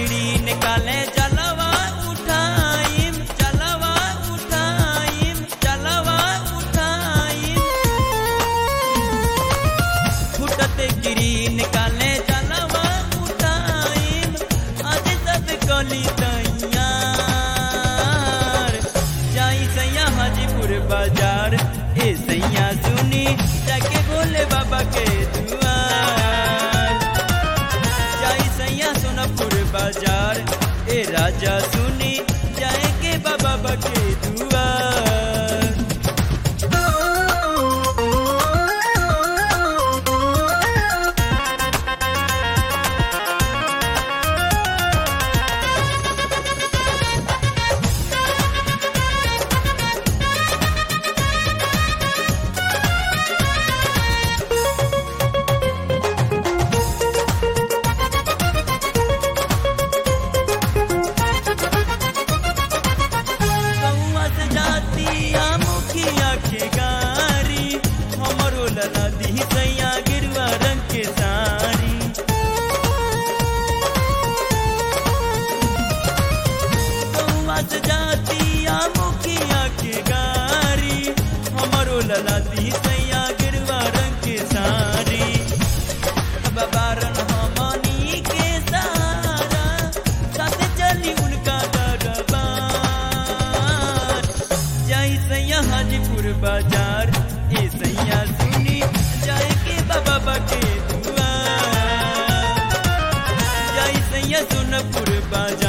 किड़ी निकाले जलवा उठाइम जलवा उठाइम जलवा उठाइम फुटते किड़ी निकाले जलवा उठाइम आज सब कली तैयार जाई सैया हाजीपुर बाजार ए सैया सुनी जाके बोले बाबा के दुआर जाई सैया सोनपुर बाजार ए राजा सुनी जाए के बाबा के दुआर कौआ से जाती आ मुखिया के गारी हमरो लला दी सैया गिरवा रंग के साड़ी कौआ से जाती आ मुखिया के गारी हमरो लला दी सैया गिरवा रंग के साड़ी बाबारन हमनी के सारा साथ चली उनका दरबार जाई सैया हाजीपुर बाजार ए सैया सुनी जाए के बाबा के दुआर जाई सैया सोनपुर बाजार